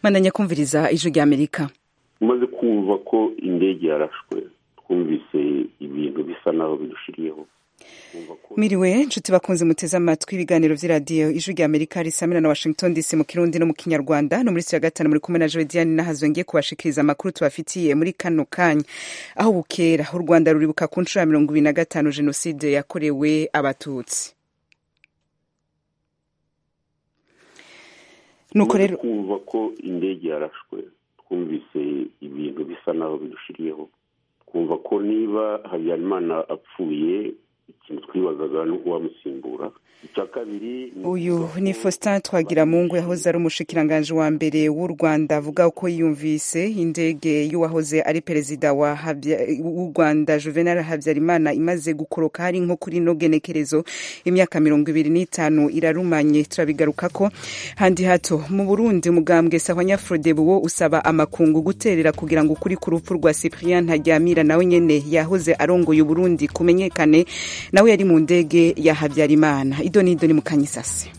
mananya kumviriza ijwi ry'amerika umaze kumva ko indege yarashwe twumvise ibintu bisa naho bidushiriyeho Miriwe nshuti bakunze muteze amatwi ibiganiro by'iradiyo ijwi rya amerika risamira na washington dc mu kirundi no mu kinyarwanda no muri ya gatanu muri kumwe na jodiane nahazo ngiye kubashikiriza amakuru tubafitiye muri kano kanya aho bukera u rwanda ruribuka ku nshuro ya mirongo ibiri na gatanu jenoside yakorewe abatutsi nuko rero kumva ko indege yarashwe twumvise ibintu bisa naho bidushiriyeho twumva ko niba habyarimana apfuye ikintu twibazaga ni uwamusimbura icya kabiri uyu ni faustin twagira mu ngo yahoze ari umushikiranganji wa mbere w'u rwanda avuga ko yumvise indege y'uwahoze ari perezida w'u rwanda juvenal habyarimana imaze gukoroka hari nko kuri ino genekerezo imyaka mirongo ibiri n'itanu irarumanye turabigaruka ko handi hato mu burundi umugambwe sawa nyafrodebuwo usaba amakungu guterera kugira ngo ukuri ku rupfu rwa cyprien ntaryamira nawe nyene yahoze arongoye uburundi kumenyekane nawe yari mu ndege ya habyarimana ido n'ido ni mukanyisase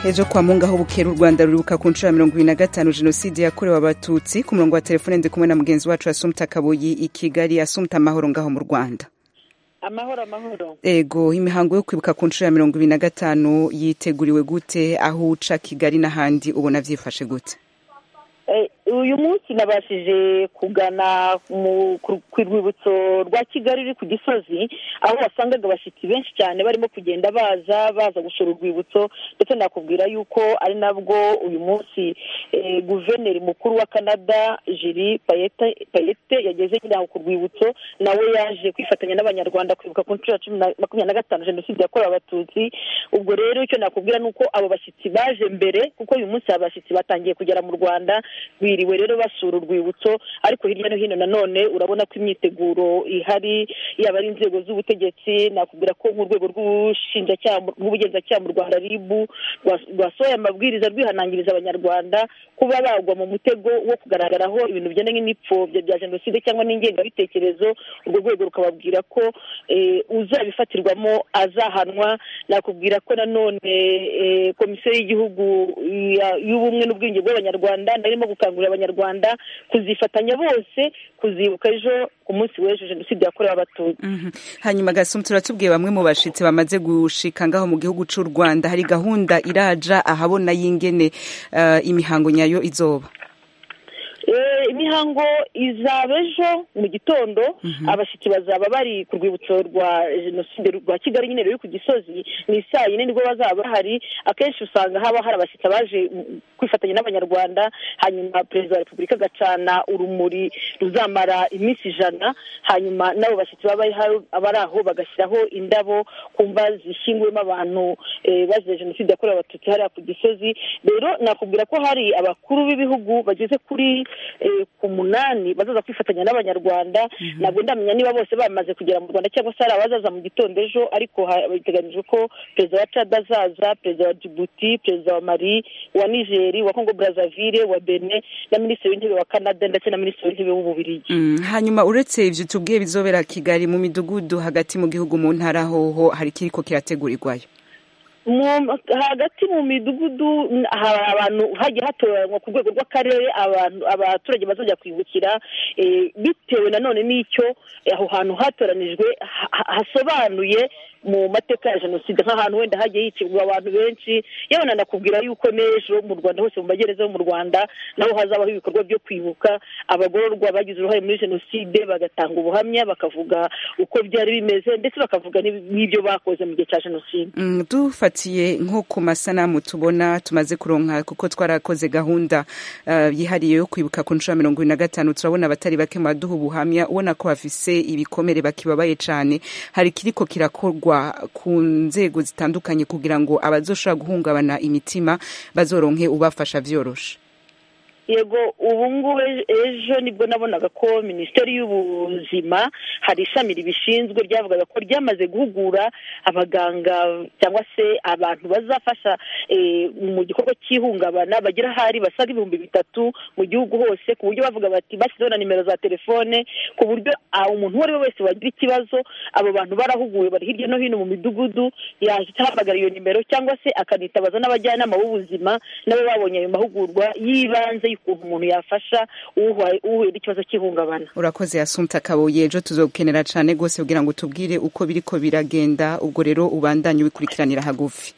ejo kwa munga aho bukera u rwanda ruribuka ku nshuro ya mirongo ibiri na gatanu jenoside yakorewe abatutsi ku murongo wa telefone ndi kumwe na mugenzi wacu asumta kabuyi i kigali asumta amahoro ngaho mu rwanda amahoro amahoro ego imihango yo kwibuka ku nshuro ya mirongo ibiri na gatanu yiteguriwe gute aho uca kigali n'ahandi ubona byifashe gute uyu munsi nabashije kugana ku rwibutso rwa kigali ruri ku gisozi aho wasangaga abashyitsi benshi cyane barimo kugenda baza baza gusura urwibutso ndetse nakubwira yuko ari nabwo uyu munsi guverineri mukuru wa canada jiri payete yageze nyine aho ku rwibutso nawe yaje kwifatanya n'abanyarwanda kwibuka ku nshuro ya cumi na makumyabiri na gatanu jenoside yakorewe abatutsi ubwo rero icyo nakubwira ni uko abo bashyitsi baje mbere kuko uyu munsi abashyitsi batangiye kugera mu rwanda biriwe rero basura urwibutso ariko hirya no hino nanone urabona ko imyiteguro ihari yaba ari inzego z'ubutegetsi nakubwira ko nk'urwego rw'ubugenzacyaha mu rwanda ribu rwasohoye amabwiriza rwihanangiriza abanyarwanda kuba bagwa mu mutego wo kugaragaraho ibintu bijyanye n'ibipfobya bya jenoside cyangwa n'ingengabitekerezo urwo rwego rukababwira ko uzabifatirwamo azahanwa nakubwira ko nanone komisiyo y'igihugu y'ubumwe n'ubwiyunge bw'abanyarwanda narimo gukangurira abanyarwanda kuzifatanya bose kuzibuka ejo ku munsi w'ejo jenoside yakorewe abatutsi hanyuma gasumu turatubwiye bamwe mu bashyitsi bamaze gushika ngaho mu gihugu cy'u rwanda hari gahunda iraja ahabona y'ingene imihango nyayo izoba imihango izaba ejo mu gitondo abashyitsi bazaba bari ku rwibutso rwa jenoside rwa kigali nyine ruri ku gisozi ni saa yine nibwo bazaba bahari akenshi usanga haba hari abashyitsi baje kwifatanya n'abanyarwanda hanyuma perezida wa repubulika agacana urumuri ruzamara iminsi ijana hanyuma n'abo bashyitsi baba bari aho bagashyiraho indabo ku mva zishyinguwemo abantu bazize jenoside yakorewe abatutsi hariya ku gisozi rero nakubwira ko hari abakuru b'ibihugu bageze kuri ku munani bazaza kwifatanya n'abanyarwanda ntabwo ndamenya niba bose bamaze kugera mu rwanda cyangwa se hari abazaza mu gitondo ejo ariko biteganyijwe ko perezida wa cada azaza perezida wa djibuti perezida wa mari wa nigeri wa congo brazaville wa bene na minisitiri w'intebe wa canada ndetse na minisitiri w'intebe w'ububirigi hanyuma uretse ibyo tubwiye bizobera kigali mu midugudu hagati mu gihugu mu ntara hoho hari ikiriko kirategurirwayo hagati mu midugudu hari abantu hagiye hatoranywa ku rwego rw'akarere abaturage bazajya kwibukira bitewe nanone n'icyo aho hantu hatoranijwe hasobanuye mu mateka ya jenoside nk'ahantu wenda hagiye hicirwa abantu benshi yewe nanakubwira yuko n'ejo mu rwanda hose mu magereza yo mu rwanda naho hazabaho ibikorwa byo kwibuka abagororwa bagize uruhare muri jenoside bagatanga ubuhamya bakavuga uko byari bimeze ndetse bakavuga n'ibyo bakoze mu gihe cya jenoside dufatiye nko ku masanamu tubona tumaze kuronka kuko twarakoze gahunda yihariye yo kwibuka ku nshuro ya mirongo ibiri na gatanu turabona abatari bake mu baduha ubuhamya ubona ko bafise ibikomere bakibabaye cyane hari kiriko kirakorwa ku nzego zitandukanye kugira ngo abazoshobora guhungabana imitima bazoronke ubafasha byoroshe yego ubu ngubu ejo nibwo nabonaga ko minisiteri y'ubuzima hari ishami ribishinzwe ryavugaga ko ryamaze guhugura abaganga cyangwa se abantu bazafasha mu gikorwa cy'ihungabana bagira ahari basaga ibihumbi bitatu mu gihugu hose ku buryo bavuga bati bashyizeho na nimero za telefone ku buryo umuntu uwo ari we wese wagira ikibazo abo bantu barahuguwe bari hirya no hino mu midugudu yahita ahamagara iyo nimero cyangwa se akanitabaza n'abajyanama b'ubuzima nabo babonye ayo mahugurwa y'ibanze y'ukuntu umuntu yafasha uhuye n'ikibazo cy'ihungabana urakoze yasumta kabuye ejo tuzokenera cyane rwose kugira ngo tubwire uko biri ko biragenda ubwo rero ubandanye ubikurikiranira hagufi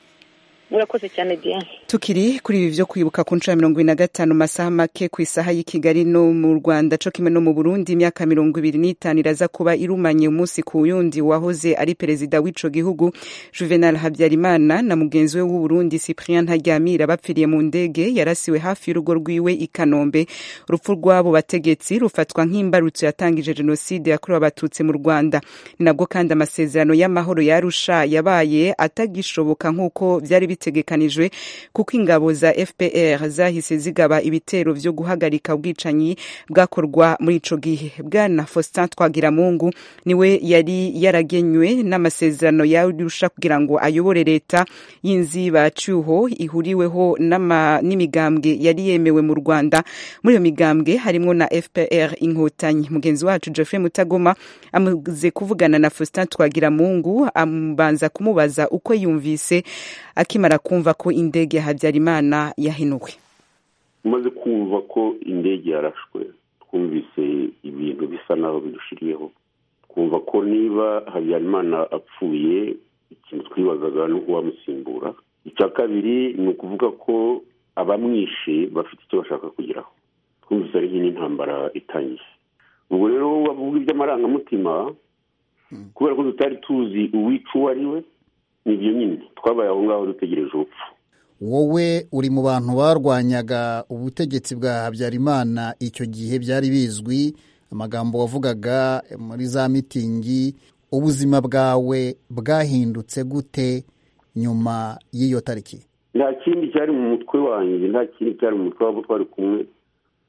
murakoze cyane diane tukiri kuri ibi byo kwibuka ku nshuro ya mirongo ine na gatanu masaha make ku isaha y'i kigali no mu rwanda cyo kimwe no mu burundi imyaka mirongo ibiri n'itanu iraza kuba irumanye umunsi ku wundi wahoze ari perezida w'ico gihugu juvenal habyarimana na mugenzi we w'uburundi cyprien ntaryamira bapfiriye mu ndege yarasiwe hafi y'urugo rwiwe i kanombe urupfu rw'abo bategetsi rufatwa nk'imbarutso yatangije jenoside yakorewe abatutsi mu rwanda ni nabwo kandi amasezerano y'amahoro yarusha yabaye atagishoboka nk'uko byari bitegekanijwe kuko ingabo za fpr zahise zigaba ibitero byo guhagarika ubwicanyi bwakorwa muri ico gihe bwana faustin twagiramungu niwe yari yaragenywe n'amasezerano yarusha kugira ngo ayobore leta y'inzibacyuho ihuriweho n'imigambwe yari yemewe mu rwanda muri iyo migambwe harimwo na fpr inkotanyi mugenzi wacu jeffrey mutagoma amaze kuvugana na faustin twagiramungu abanza kumubaza uko yumvise akimara kumva ko indege ya habyarimana yahinuwe tumaze kumva ko indege yarashwe twumvise ibintu bisa naho bidushiriyeho twumva ko niba habyarimana apfuye ikintu twibazaga ni uwamusimbura icya kabiri ni ukuvuga ko abamwishe bafite icyo bashaka kugeraho twumvise ari nk'intambara itangiye ubwo rero bavuga iby'amarangamutima kubera ko tutari tuzi uwica uwo ari we nibyo nyine twabaye aho ngaho dutegereje urupfu wowe uri mu bantu barwanyaga ubutegetsi bwa habyarimana icyo gihe byari bizwi amagambo wavugaga muri za mitingi ubuzima bwawe bwahindutse gute nyuma y'iyo tariki nta kindi cyari mu mutwe wanjye nta kindi cyari mu mutwe wabo twari kumwe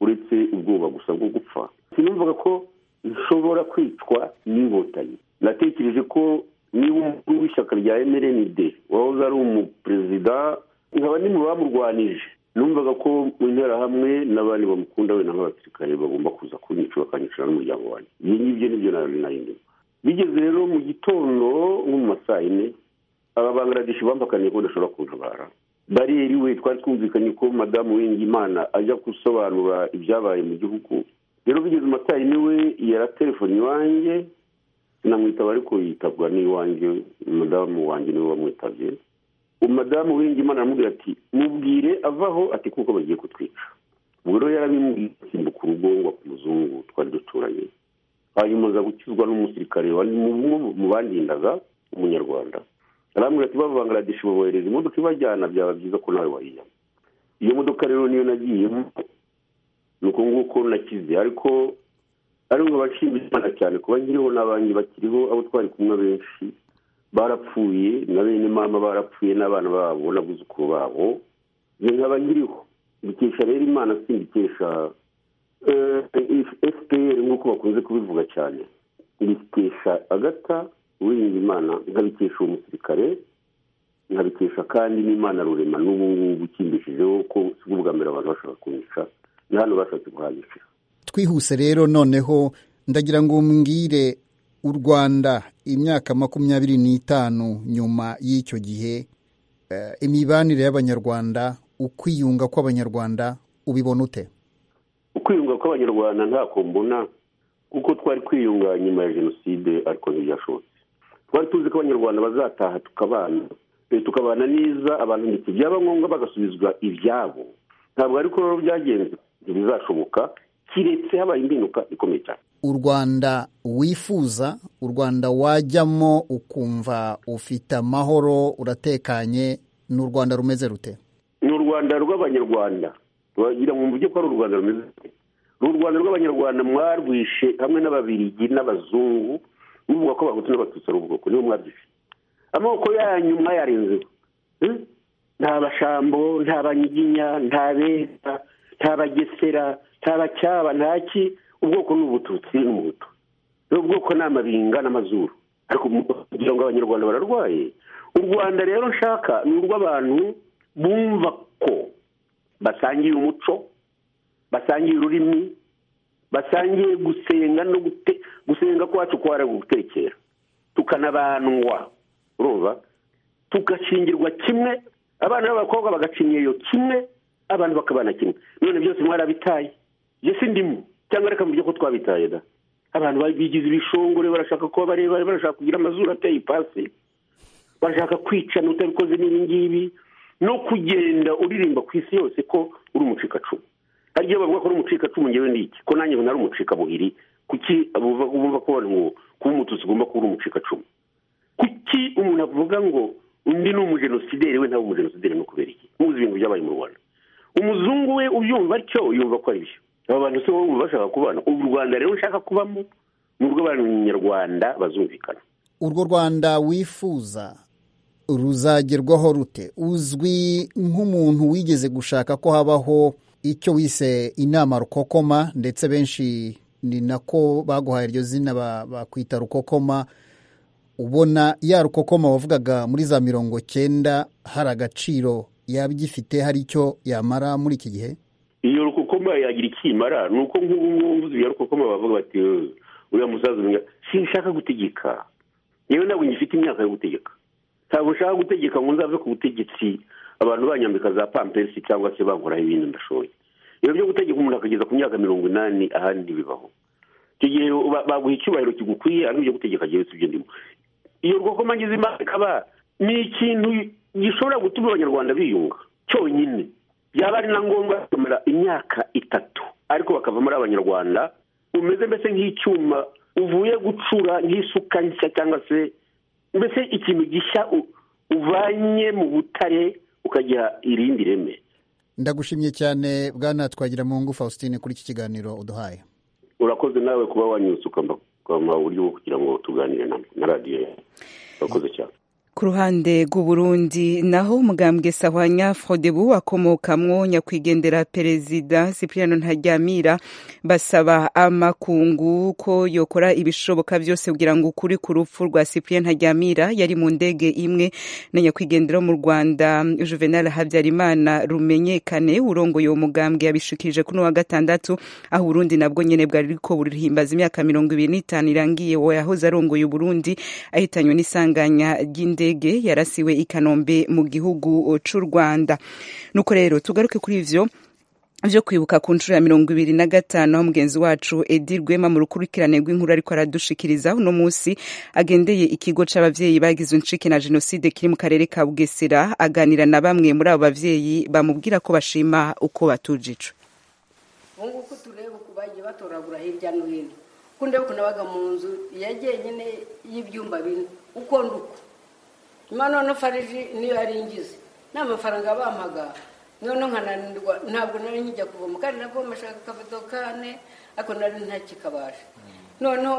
uretse ubwoba gusa bwo gupfa sinumvaga ko nshobora kwicwa n'inkotanyi natekereje ko niba umukuru w'ishyaka rya mrnd wahoze ari umuperezida nkaba bamurwanije numvaga ko mu interahamwe n'abandi bamukunda wenda nk'abasirikare bagomba kuza kunyica bakanyicara n'umuryango wanjye ibi ngibyo nibyo narindimo bigeze rero mu gitondo nko mu masaa yine aba bangaradeshi bambakaniye ko badashobora kuntabara bariyeri we twari twumvikanye ko madamu w'ingimana ajya gusobanura ibyabaye mu gihugu rero bigeze mu masaa yine we yaratelefoni iwanjye sinamwitaba ariko yitabwa n'iwanjye umudamu wanjye niwe wamwitabye umudamu w'ingimana aramubwira ati mubwire avaho ati kuko bagiye kutwica ubwo rero yarabimubwiye asimbuka urugo ngo muzungu twari duturanye hanyuma aza gukizwa n'umusirikare mu bandindaga umunyarwanda arambwira ati bavangaradeshi babohereza imodoka ibajyana byaba byiza ko nawe wayijyamo iyo modoka rero niyo nagiyemo ni uko nguko nakize ariko ariko abashima imana cyane kuba nkiriho n'abandi bakiriho abo twari kumwe benshi barapfuye na bene mama barapfuye n'abana babo n'abuzukuru babo njye nkaba nkiriho mbikesha rero imana simbikesha fpr nk'uko bakunze kubivuga cyane mbikesha agata uwirinda imana nkabikesha uwo musirikare nkabikesha kandi n'imana rurema n'ubu ngubu ukimbishijeho ko si bwa mbere abantu bashaka kunyica na hano bashatse kuhanyicira twihuse rero noneho ndagira ngo mbwire u rwanda imyaka makumyabiri n'itanu nyuma y'icyo gihe imibanire y'abanyarwanda ukwiyunga kw'abanyarwanda ubibona ute ukwiyunga kw'abanyarwanda ntako mbona kuko twari kwiyunga nyuma ya jenoside ariko ntibyashobotse twari tuzi ko abanyarwanda bazataha tukabana tukabana neza abantu ndetse byaba ngombwa bagasubizwa ibyabo ntabwo ariko rero byagenze ntibizashoboka kiretse habaye impinuka ikomeye cyane u rwanda wifuza u rwanda wajyamo ukumva ufite amahoro uratekanye ni u rwanda rumeze rute ni u rwanda rw'abanyarwanda bagira mu buryo ko ari u rwanda rumeze rute ni u rwanda rw'abanyarwanda mwarwishe hamwe n'ababirigi n'abazungu muvuga ko abahutu n'abatutsi ari ubwoko nibo mwabyishe amaboko yanyu mwayarenzeho nta bashambo nta banyiginya nta beza nta bagesera nta bacyaba ntaki ubwoko ni ubututsi n'umuhutu rero ubwoko ni amabinga n'amazuru ariko kugira ngo abanyarwanda bararwaye u rwanda rero nshaka ni urw'abantu bumva ko basangiye umuco basangiye ururimi basangiye gusenga no gusenga kwacu kwara gutekera tukanabandwa urumva tugakingirwa kimwe abana b'abakobwa bagacinyeyo kimwe abantu bakabana kimwe none byose mwarabitaye yesi ndimo cyangwa reka mubyo ko twabitaye da abantu bigize ibishongore barashaka kuba barebare barashaka kugira amazuru ateye ipasi barashaka kwicana utabikoze n'ibi ngibi no kugenda uririmba ku isi yose ko uri umucikacumu hari igihe bavuga ko uri umucikacumu ngewe ni iki ko nanjye ngo nari umucikabuhiri kuki bumva ko ngo kuba umututsi ugomba kuba uri umucikacumu kuki umuntu avuga ngo undi ni umujenosideri we ntawe umujenosideri ni ukubera iki muzi ibintu byabaye mu rwanda umuzungu we ubyumva atyo yumva ko ari byo aba bantu si wowe bashaka kubana ubu rwanda rero ushaka kubamo ni urw'abanyarwanda bazumvikana urwo rwanda wifuza ruzagerwaho rute uzwi nk'umuntu wigeze gushaka ko habaho icyo wise inama rukokoma ndetse benshi ni nako baguhaye iryo zina bakwita rukokoma ubona ya rukokoma wavugaga muri za mirongo cyenda hari agaciro yaba igifite hari icyo yamara muri iki gihe iyo rukokoma yagira ikimara ni uko nk'ubu ngubu iyo rukokoma bavuga bati uriya musaza umwe sinshaka gutegeka yewe ntabwo ngifite imyaka yo gutegeka ntabwo nshaka gutegeka ngo nzave ku butegetsi abantu banyambika za pampesi cyangwa se bankoraho ibindi ndashoboye ibyo byo gutegeka umuntu akageza ku myaka mirongo inani ahandi bibaho icyo gihe baguha icyubahiro kigukwiye ari ibyo gutegeka ngewe si ibyo ndimo iyo rukokoma ngize imana ikaba ni ikintu gishobora gutuma abanyarwanda biyunga cyonyine byaba ari na ngombwa bakamara imyaka itatu ariko bakava muri abanyarwanda umeze mbese nk'icyuma uvuye gucura nk'isuka nshya cyangwa se mbese ikintu gishya uvanye mu butare ukagira irindi reme ndagushimye cyane bwana twagira mu ngufu faustin kuri iki kiganiro uduhaye urakoze nawe kuba wanyuze ukamuha uburyo bwo kugira ngo tuganire na radiyo urakoze cyane ku ruhande rw'uburundi naho umugambwe sahwanya frodebu akomokamwo nyakwigendera perezida cipriano ntajyamira basaba amakungu ko yokora ibishoboka byose kugira ngo ukuri ku rupfu rwa cipriano ntajyamira yari mu ndege imwe na nyakwigendera mu rwanda juvenal habyarimana rumenyekane urongoye uwo mugambwe yabishikirije kuri wa gatandatu aho uburundi nabwo nyene bwari ko burihimbaza imyaka mirongo ibiri n'itanu irangiye uwo yahoze arongoye uburundi ahitanywe n'isanganya ry'indege indege yarasiwe i kanombe mu gihugu cy'u rwanda nuko rero tugaruke kuri ivyo byo kwibuka ku nshuro ya mirongo ibiri na gatanu aho mugenzi wacu edi rwema mu rukurikirane rw'inkuru ariko aradushikiriza uno munsi agendeye ikigo c'abavyeyi bagize unshike na jenoside kiri mu karere ka bugesera aganira na bamwe muri abo bavyeyi bamubwira ko bashima uko batujijwe ubungubu ko tureba uko bagiye batoragura hirya no hino kundi kunabaga mu nzu yagiye nyine y'ibyumba bine uko nuko nyuma noneho fariji niyo yari ingize nta mafaranga bampaga noneho nkananirwa ntabwo nari nkijya kuvoma kandi navoma ashaka akavido kane ariko nari ntakikabasha noneho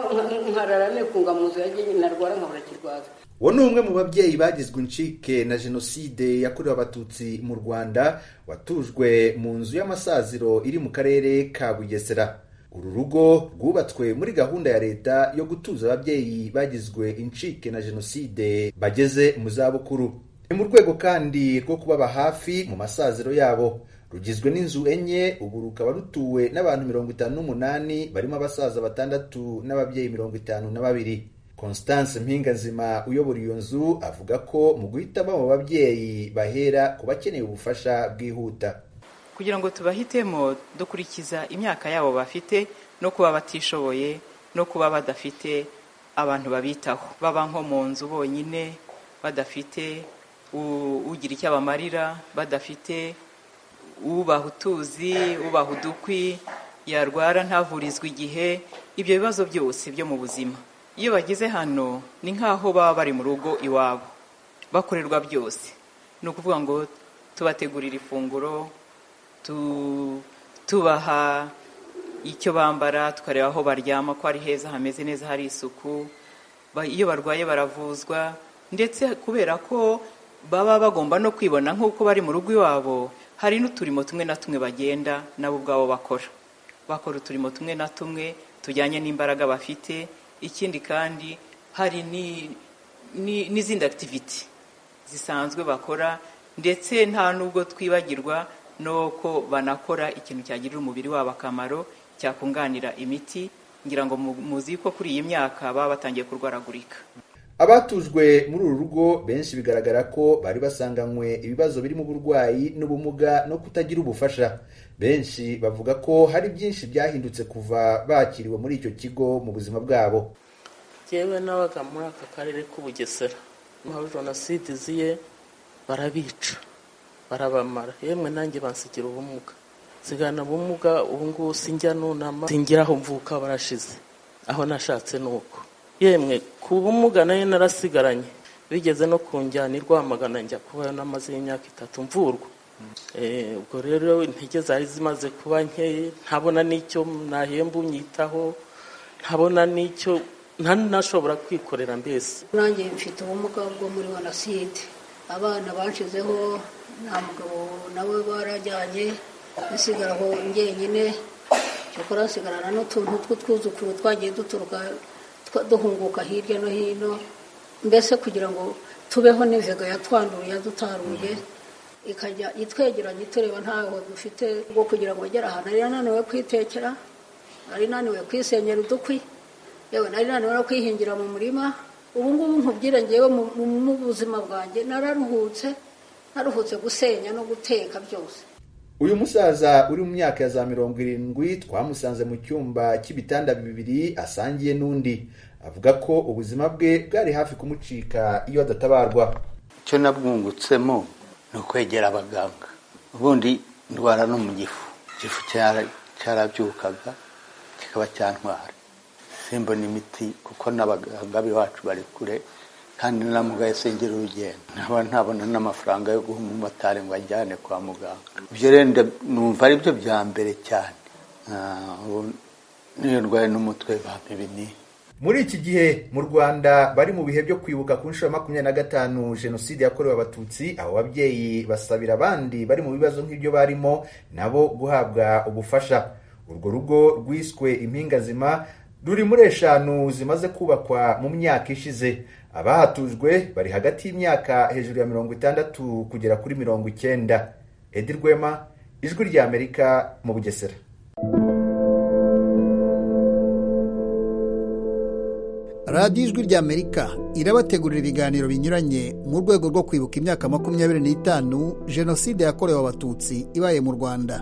nkarara nikunga mu nzu yagiye narwara nkabura kirwaza uwo ni umwe mu babyeyi bagizwe incike na jenoside yakorewe abatutsi mu rwanda watujwe mu nzu y'amasaziro iri mu karere ka bugesera uru rugo rwubatswe muri gahunda ya leta yo gutuza ababyeyi bagizwe incike na jenoside bageze mu zabukuru ni mu rwego kandi rwo kubaba hafi mu masaziro yabo rugizwe n'inzu enye ubu rukaba rutuwe n'abantu mirongo itanu n'umunani barimo abasaza batandatu n'ababyeyi mirongo itanu na babiri constance mpinganzima uyobora iyo nzu avuga ko mu guhitamo abo babyeyi bahera ku bakeneye ubufasha bwihuta kugira ngo tubahitemo dukurikiza imyaka yabo bafite no kuba batishoboye no kuba badafite abantu babitaho baba nko mu nzu bonyine badafite ugira icyo abamarira badafite ubaha utuzi ubaha udukwi yarwara ntavurizwe igihe ibyo bibazo byose byo mu buzima iyo bageze hano ni nk'aho baba bari mu rugo iwabo bakorerwa byose ni ukuvuga ngo tubategurira ifunguro tubaha icyo bambara tukareba aho baryama ko ari heza hameze neza hari isuku iyo barwaye baravuzwa ndetse kubera ko baba bagomba no kwibona nk'uko bari mu rugo iwabo hari n'uturimo tumwe na tumwe bagenda nabo ubwabo bakora bakora uturimo tumwe na tumwe tujyanye n'imbaraga bafite ikindi kandi hari ni- ni- n'izindi akitiviti zisanzwe bakora ndetse nta n'ubwo twibagirwa n'uko banakora ikintu cyagirira umubiri wabo akamaro cyakunganira imiti ngira ngo mu- muzi ko kuri iyi myaka baba batangiye kurwaragurika abatujwe muri uru rugo benshi bigaragara ko bari basanganywe ibibazo birimo uburwayi n'ubumuga no kutagira ubufasha benshi bavuga ko hari byinshi byahindutse kuva bakiriwe muri icyo kigo mu buzima bwabo yewe n'abaga muri aka karere k'ubugesera nkaho jenoside iziye barabica barabamara yemwe nanjye bansigira ubumuga nsigana ubumuga ubu ngubu sinjya nunama singira aho mvuka barashize aho nashatse ni uko yemwe ku bumuga nayo narasigaranye bigeze no kunjyana i rwamagana njya kubayo n'amaze y'imyaka itatu mvurwa Eh, ubwo rero intege zari zimaze kuba nkeya ntabona n'icyo nahemba unyitaho ntabona n'icyo nta nashobora kwikorera mbese nanjye mfite ubumuga bwo muri jenoside abana banshizeho nta mugabo nawe barajyanye nsigara aho njyenyine cyokora nsigarana n'utuntu tw'utwuzukuru twagiye duturuka twa- duhunguka hirya no hino mbese kugira ngo tubeho n'inzega yatwanduye yadutaruye ikajya itwegeranya itureba ntaho dufite bwo kugira ngo ugere ahantu ari nananiwe kwitekera nari naniwe kwisenyera udukwi yewe nari naniwe no kwihingira mu murima ubu ngubu nkubwire ngewe mu mu- mu buzima bwanjye nararuhutse naruhutse gusenya no guteka byose uyu musaza uri mu myaka ya za mirongo irindwi twamusanze mu cyumba cy'ibitanda bibiri asangiye n'undi avuga ko ubuzima bwe bwari hafi kumucika iyo adatabarwa icyo nabwungutsemo ni ukwegera abaganga ubundi ndwara no mu gifu igifu cyara- cyarabyukaga kikaba cyantwara simbona imiti kuko n'abaganga b'iwacu bari kure kandi na muganga sengera urugendo nkaba ntabona n'amafaranga yo guha umumotari ngo ajyane kwa muganga ibyo rero nda- numva ari byo bya mbere cyane Ah, ubu n'iyo ndwaye n'umutwe bampa ibinini muri iki gihe mu rwanda bari mu bihe byo kwibuka ku nshuro ya makumyabiri na gatanu jenoside yakorewe abatutsi abo babyeyi basabira abandi bari mu bibazo nk'ibyo barimo nabo guhabwa ubufasha urwo rugo rwiswe impingazima ruri muri eshanu zimaze kubakwa mu myaka ishize abahatujwe bari hagati y'imyaka hejuru ya mirongo itandatu kugera kuri mirongo icyenda edi rwema ijwi ry'amerika mu bugesera radiyo ijwi ry'amerika irabategurira ibiganiro binyuranye mu rwego rwo kwibuka imyaka makumyabiri n'itanu jenoside yakorewe abatutsi ibaye mu rwanda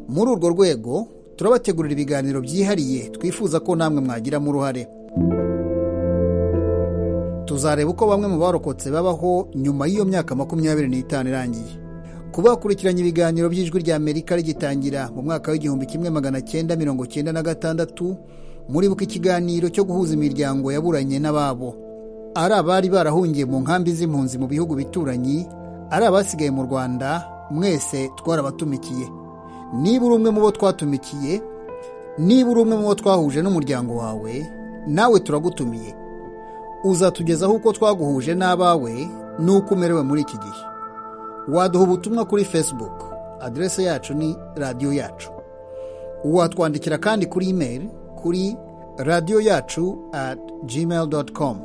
muri urwo rwego turabategurira ibiganiro byihariye twifuza ko namwe mwagiramo uruhare tuzareba uko bamwe mu barokotse babaho nyuma y'iyo myaka makumyabiri n'itanu irangiye kubakurikiranya ibiganiro by'ijwi ry'amerika rigitangira mu mwaka w'igihumbi kimwe magana cyenda mirongo cyenda na gatandatu muribuka ikiganiro cyo guhuza imiryango yaburanye n'ababo ari abari barahungiye mu nkambi z'impunzi mu bihugu bituranyi ari abasigaye mu rwanda mwese twarabatumikiye niba uri umwe mu bo twatumikiye niba uri umwe mu bo twahuje n'umuryango wawe nawe turagutumiye uzatugezaho uko twaguhuje n'abawe n'uko umerewe muri iki gihe waduha ubutumwa kuri facebook aderese yacu ni radiyo yacu watwandikira kandi kuri imeri kuri radiyo yacu at gmail com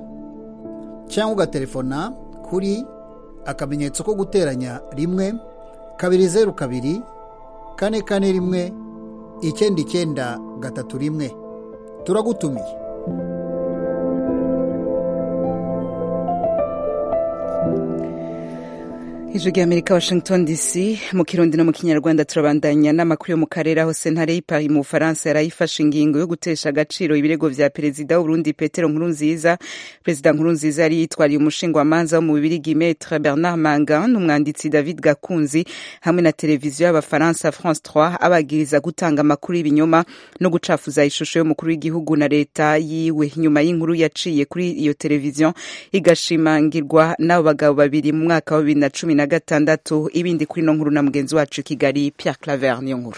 cyangwa ugaterefona kuri akamenyetso ko guteranya rimwe kabiri zeru kabiri kane kane rimwe icyenda icyenda gatatu rimwe turagutumiye ijwi rya amerika washington dc mu kirundi no mu kinyarwanda turabandanya n'amakuru yo mu karere aho sentare y'ipari mu bufaransa yari ayifashe ingingo yo gutesha agaciro ibirego bya perezida w'uburundi petero nkurunziza perezida nkurunziza yari yitwariye umushingamanza wo mu bibirigi metre bernard mangan umwanditsi david gakunzi hamwe na televiziyo y'abafaransa france 3 abagiriza gutanga amakuru y'ibinyoma no gucafuza ishusho y'umukuru w'igihugu na leta yiwe nyuma y'inkuru yaciye kuri iyo televiziyo igashimangirwa n'abo bagabo babiri mu mwaka wa bibiri na cumi na gatandatu ibindi kuri no nkuru na mugenzi wacu i kigali pierre claver niyo nkuru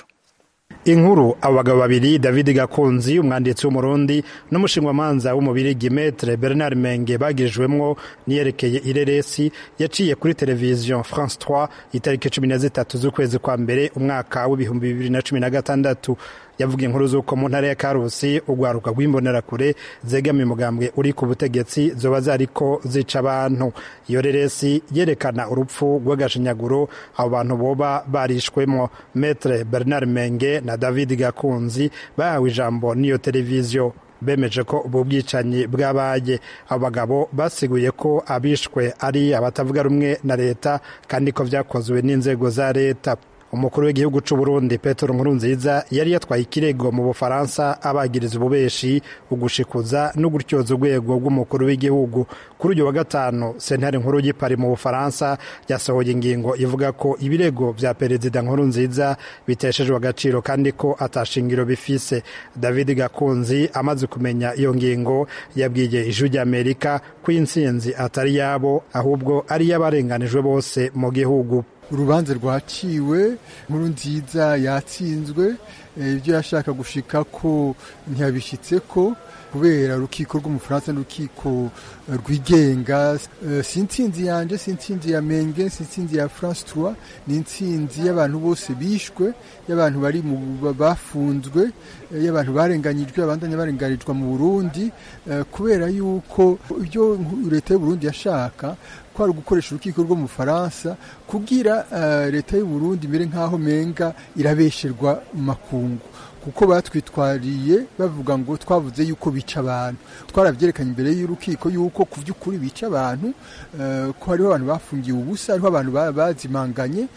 inkuru abagabo babiri david gakunzi umwanditsi w'umurundi n'umushingwamanza w'umubirigi metre bernard menge bagirijwemwo niyerekeye ireresi yaciye kuri televiziyo france 3 itariki cumi na zitatu z'ukwezi kwa mbere umwaka w'ibihumbi bibiri na cumi na gatandatu yavuga inkuru z'uko mu ntara ya karusi urwaruka rw'imbonerakure zegamiye umugambwe uri ku butegetsi zoba zariko zica abantu iyo reresi yerekana urupfu rw'agashinyaguro abo bantu boba barishwemo metre bernard menge na david gakunzi bahawe ijambo n'iyo televiziyo bemeje ko ubu bwicanyi bwabaye abagabo basiguye ko abishwe ari abatavuga rumwe na leta kandi ko byakozwe n'inzego za leta umukuru w'igihugu cy'u Burundi Petero Nkurunziza yari yatwaye ikirego mu Bufaransa abagiriza ububeshi ugushikuza no gutyoza urwego rw'umukuru w'igihugu kuri uyu wa gatanu sentare nkuru y'ipari mu Bufaransa yasohoye ingingo ivuga ko ibirego bya perezida Nkurunziza biteshejwe agaciro kandi ko atashingiro bifise David Gakunzi amaze kumenya iyo ngingo yabwiye ijwi ry'Amerika ko insinzi atari yabo ahubwo ari y'abarenganijwe bose mu gihugu urubanza rwaciwe inkuru nziza yatsinzwe ibyo yashaka gushika ko ntiyabishyitse ko kubera urukiko rw'umufaransa n'urukiko rwigenga si intsinzi yanjye si intsinzi ya menge si intsinzi ya france trois ni intsinzi y'abantu bose bishwe y'abantu bari bafunzwe y'abantu barenganyijwe abandanya barenganijwe mu burundi kubera yuko ibyo leta y'uburundi yashaka ko ari ugukoresha urukiko rwo mu faransa kugira leta y'uburundi imere nk'aho menga irabesherwa mu makungu kuko batwitwariye bavuga ngo twavuze yuko bica abantu twarabyerekanye imbere y'urukiko yuko ku by'ukuri bica abantu ko hariho abantu bafungiwe ubusa hariho abantu bazimanganye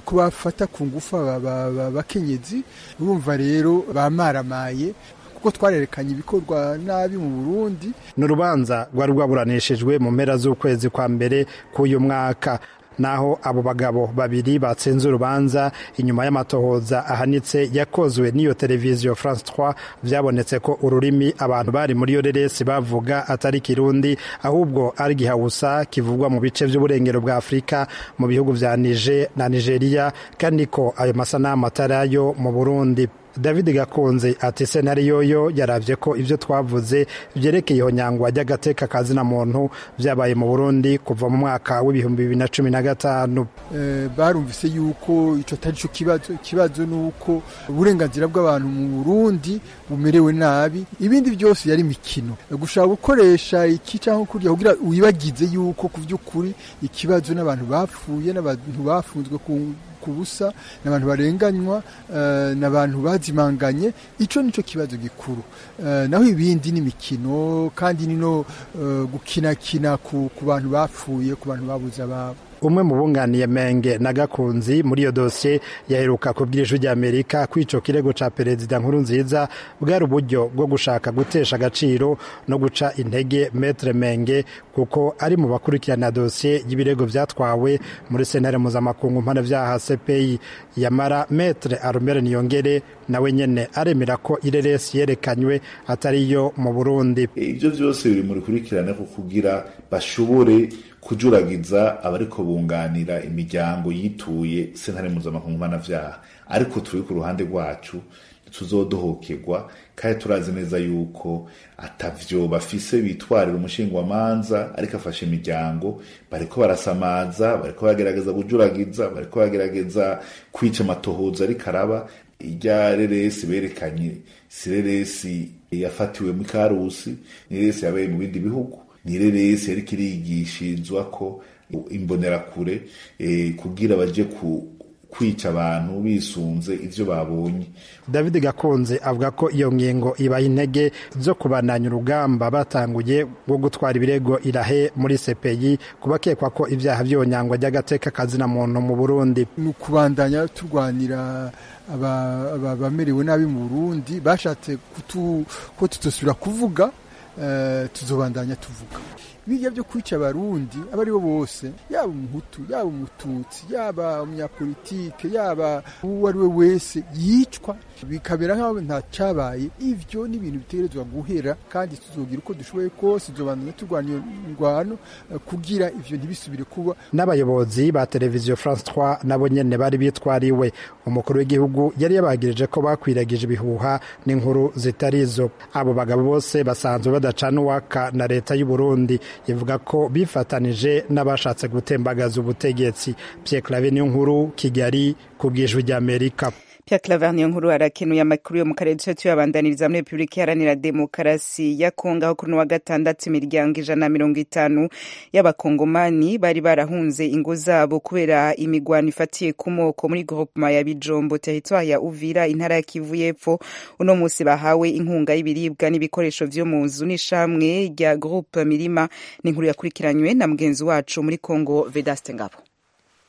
ko bafata ku ngufu abakenyezi urumva rero bamaramaye kuko twarerekanye ibikorwa nabi mu Burundi ni urubanza rwari rwaburanishijwe mu mpera z'ukwezi kwa mbere k'uyu mwaka naho abo bagabo babiri batsinze urubanza inyuma y'amatohoza ahanitse yakozwe n'iyo televiziyo france 3 byabonetse ko ururimi abantu bari muri iyo reresi bavuga atari kirundi ahubwo ari gihawusa kivugwa mu bice by'uburengero bwa afurika mu bihugu bya nije na nigeria kandi ko ayo masanamu atari ayo mu burundi david gakunze ati senari yoyo yarabye ko ibyo twavuze byerekeye ihonyangwa ry'agateka ka zina muntu byabaye mu burundi kuva mu mwaka w'ibihumbi bibiri na cumi na gatanu barumvise yuko icyo atari cyo kibazo ikibazo ni uko uburenganzira bw'abantu mu burundi bumerewe nabi ibindi byose yari imikino gushaka gukoresha iki cyangwa kurya kugira wibagize yuko ku by'ukuri ikibazo n'abantu bapfuye n'abantu bafunzwe ku ku busa ni abantu barenganywa ni abantu bazimanganye icyo nicyo kibazo gikuru naho ibindi ni imikino kandi ni no gukinakina ku bantu bapfuye ku bantu babuze ababo umwe mu bunganiye menge na gakunzi muri iyo dosiye yaheruka kubwira ijwi ry'amerika ko icyo kirego cya perezida nkuru nziza bwari uburyo bwo gushaka gutesha agaciro no guca intege metre menge kuko ari mu bakurikirana dosiye y'ibirego byatwawe muri sentare mpuzamakungu mpanabyaha cpi yamara metre arumere niyongere nawe nyine aremera ko ireresi yerekanywe atari iyo mu burundi ibyo byose biri mu rukurikirane ko kugira bashobore kujuragiza abariko bunganira imiryango yituye sentare mpuzamakungu mpanavyaha ariko turi ku ruhande rwacu tuzodohokerwa kandi turazi neza yuko atavyo bafise bitwarira umushingwamanza ariko afashe imiryango bariko barasamaza bariko bagerageza kujuragiza bariko bagerageza kwica amatohoza ariko araba irya reresi berekanye si reresi yafatiwe mu karusi ni reresi yabaye mu bindi bihugu nirerese ariko irigishirizwa ko imbonerakure kugira baje ku kwica abantu bisunze ivyo babonye david gakunze avuga ko iyo ngingo ibaha intege zo kubananya urugamba batanguye rwo gutwara ibirego irahe muri sepeyi kubakekwa ko ibyaha vyonyangwa ry'agateka kazina muntu mu burundi ni ukubandanya turwanira abamerewe nabi mu burundi bashatse ko tutosubira kuvuga tuzobandanya tuvuga bijya byo kwica abarundi abo ari bo bose yaba umuhutu yaba umututsi yaba umunyapolitike yaba uwo ari we wese yicwa bikabera nk'aho cyabaye ibyo ni ibintu bitegerezwa guhera kandi tuzogira uko dushoboye kose tuzobandanya turwanya iyo ndwano eh, kugira ivyo ntibisubire kuba n'abayobozi ba televiziyo france 3 nabo nyene bari bitwariwe umukuru w'igihugu yari yabagirije ko bakwiragije ibihuha n'inkuru zitari izo abo bagabo bose basanzwe badacana uwaka na leta y'u Burundi ivuga ko bifatanije n'abashatse gutembagaza ubutegetsi Pierre Claver niyo nkuru Kigali ku bw'ijwi ry'Amerika Pierre Claver niyo nkuru arakenuye amakuru yo mu karere duce tuyabandaniriza muri Repubulika Iharanira Demokarasi ya Kongo aho kuri uno wa gatandatu imiryango ijana na mirongo itanu y'abakongomani bari barahunze ingo zabo kubera imigwano ifatiye ku moko muri groupement ya Bijombo territoire ya Uvira intara ya Kivu y'Epfo uno munsi bahawe inkunga y'ibiribwa n'ibikoresho vyo mu nzu n'ishamwe rya groupe Mirima n'inkuru yakurikiranywe na mugenzi wacu muri Kongo Vedaste Ngabo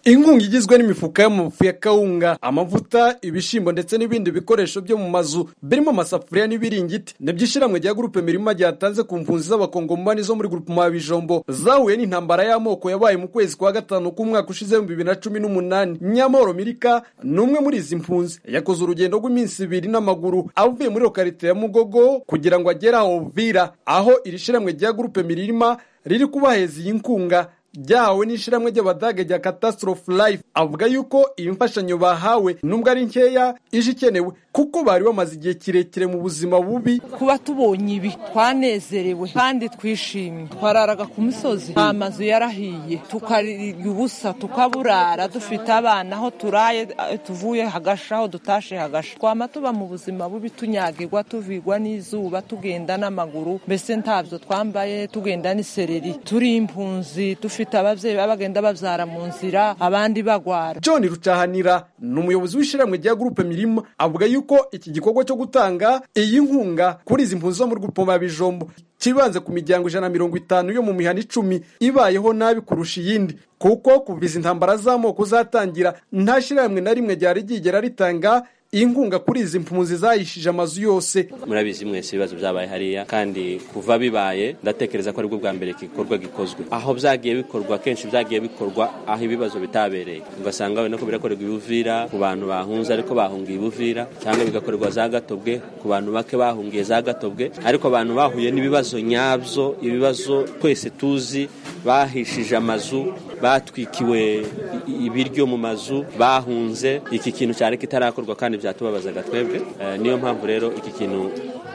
inkunga igizwe n'imifuka y'amafu ya kawunga amavuta ibishyimbo ndetse n'ibindi bikoresho byo mu mazu birimo amasafuriya n'ibiringiti nibyo ishyirahamwe rya gurupe mirima ryatanze ku mpunzi z'abakongomani zo muri gurupe Bijombo zahuye n'intambara y'amoko yabaye mu kwezi kwa gatanu k'umwaka ushize mu bibiri na cumi n'umunani nyamoro mirika ni umwe muri izi mpunzi yakoze urugendo rw'iminsi ibiri n'amaguru avuye muri lokarite ya mugogo kugira ngo agere aho vira aho iri shyirahamwe rya gurupe mirima riri kubaheza iyi nkunga ryahawe n'ishyirahamwe ry'abadage rya catastrophe life avuga yuko iyi mfashanyo bahawe nubwo ari nkeya ije ikenewe kuko bari bamaze igihe kirekire mu buzima bubi kuba tubonye ibi twanezerewe kandi twishimye twararaga ku misozi nta mazu yarahiye tukarya ubusa tukaburara dufite abana aho turaye eh, tuvuye hagasha aho dutashe hagasha twama tuba mu buzima bubi tunyagirwa tuvigwa n'izuba tugenda n'amaguru mbese ntabyo twambaye tugenda n'isereri turi impunzi dufite ababyeyi baba bagenda babyara mu nzira abandi bagwara john rucahanira ni umuyobozi w'ishyirahamwe rya gurupe mirima avuga yuko iki gikorwa cyo gutanga iyi nkunga kuri izi mpunzi zo mu rwupoma bijombo kibanze ku miryango ijana na mirongo itanu yo mu mihana icumi ibayeho nabi kurusha iyindi kuko kuva izi ntambara z'amoko zatangira nta shyirahamwe na rimwe ryari ryigera ritanga inkunga kuri izi mpunzi zayishije amazu yose murabizi mwese ibibazo byabaye hariya kandi kuva bibaye ndatekereza ko aribwo bwa mbere igikorwa gikozwe aho byagiye bikorwa kenshi byagiye bikorwa aho ibibazo bitabereye ugasanga wenda ko birakorerwa ibuvira ku bantu bahunze ariko bahungiye ibuvira cyangwa bigakorerwa za gatobwe ku bantu bake bahungiye za gatobwe ariko abantu bahuye n'ibibazo nyabyo ibibazo twese tuzi bahishije amazu batwikiwe i- ibiryo mu mazu bahunze iki kintu cyane kitarakorwa kandi byatubabazaga twebwe Eh, niyo mpamvu rero iki kintu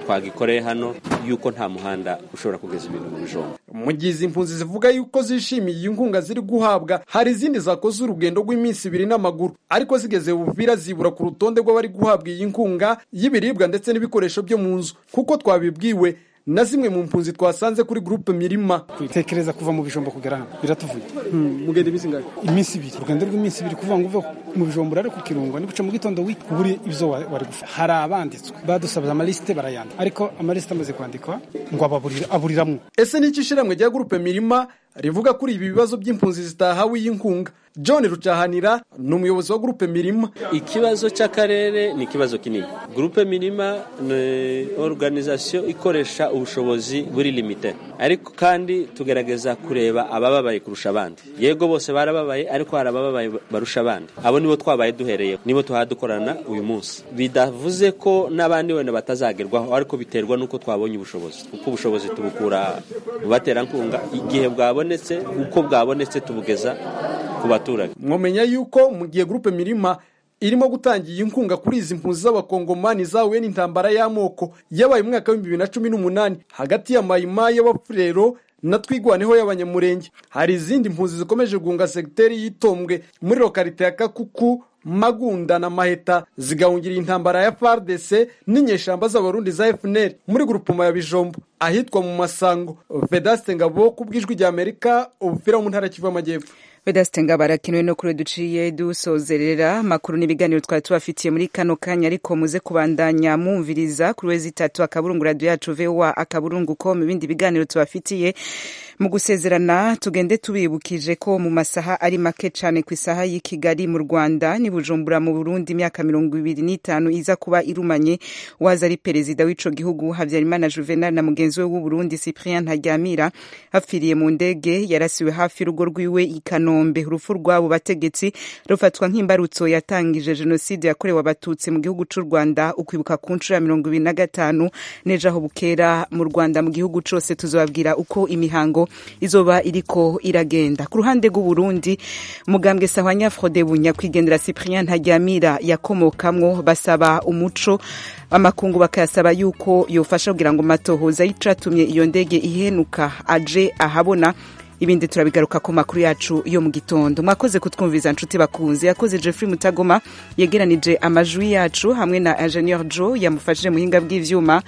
twagikoreye hano yuko nta muhanda ushobora kugeza ibintu mu bijombo mu gihe izi mpunzi zivuga yuko zishimiye iyi nkunga ziri guhabwa hari izindi zakoze urugendo rw'iminsi ibiri n'amaguru ariko zigeze buvira zibura ku rutonde rw'abari guhabwa iyi nkunga y'ibiribwa ndetse n'ibikoresho byo mu nzu kuko twabibwiwe na zimwe mu mpunzi twasanze kuri gurupe mirima tekereza kuva mu bijombo kugera hano biratuvuye mugenda iminsi ingahe iminsi ibiri urugendo rw'iminsi ibiri kuvuga ngo uve mu bijombo urare ku kirungo ni guca mu gitondo wiki uburi ibyo wa- wari gufa hari abanditswe badusabiza amalisite barayandika ariko amalisite amaze kwandikwa ngo ababurira aburiramo ese ni iki ishyirahamwe rya gurupe mirima rivuga kuri ibi bibazo by'impunzi zitahawe iyi nkunga john rucahanira ni umuyobozi wa gurupe mirima ikibazo cy'akarere ni ikibazo kinini gurupe mirima ni organization ikoresha ubushobozi buri limite ariko kandi tugerageza kureba abababaye kurusha abandi yego bose barababaye ariko hari abababaye barusha abandi abo nibo twabaye duhereye nibo dukorana uyu munsi bidavuze ko n'abandi wenda batazagerwaho ariko biterwa n'uko twabonye ubushobozi kuko ubushobozi tubukura mu baterankunga igihe bwabonetse uko bwabonetse tubugeza ku baturage mwamenya yuko mu gihe gurupe mirima irimo gutangira iyi nkunga kuri izi mpunzi z'abakongomani zahuye n'intambara y'amoko yabaye mu mwaka w'ibihumbi bibiri na cumi n'umunani hagati ya mayima y'abafurero na twigwaneho y'abanyamurenge hari izindi mpunzi zikomeje guhunga segiteri y'itombwe muri lokarite ya kakuku magunda na maheta zigahungira intambara ya fardc n'inyeshamba z'abarundi za fnr muri gurupoma ya bijombo ahitwa mu masango vedaste ngabo ku bw'ijwi rya amerika ubupira wo mu ntara ya kivu y'amajyepfo Vedaste Ngabara kinwe no kuri duciye dusozerera amakuru n'ibiganiro twari tubafitiye muri kano kanya ariko muze kubandanya mwumviriza kuri wezi itatu akaburungu radio yacu VOA akaburungu com ibindi biganiro tubafitiye mu gusezerana tugende tubibukije ko mu masaha ari make cyane ku isaha y'i kigali mu rwanda ni bujumbura mu burundi imyaka mirongo ibiri n'itanu iza kuba irumanye waza ari perezida w'ico gihugu habyarimana juvenal na mugenzi we w'uburundi cyprien ntaryamira hapfiriye mu ndege yarasiwe hafi y'urugo rwiwe i kanombe urupfu rw'abo bategetsi rufatwa nk'imbarutso yatangije jenoside yakorewe abatutsi mu gihugu cy'u rwanda ukwibuka ku nshuro ya mirongo ibiri na gatanu n'ejo aho bukera mu rwanda mu gihugu cyose tuzababwira uko imihango izoba iriko iragenda ku ruhande rw'uburundi mugambwe sahwanya frode bunya kwigendera cyprien ntaryamira yakomokamwo basaba umuco amakungu bakayasaba yuko yofasha kugira ngo matohoza y'icatumye iyo ndege ihenuka aje ahabona ibindi turabigaruka ku makuru yacu yo mu gitondo mwakoze kutwumviza nshuti bakunze yakoze jeffrey mutagoma yegeranije amajwi yacu hamwe na ingenieur jo yamufashije muhinga bw'ivyuma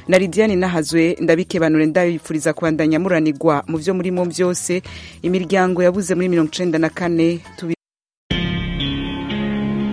na lidiane nahazwe ndabikebanure ndayifuriza kubandanya muranigwa mu vyo murimo byose imiryango yabuze muri mirongo icenda na kane tubi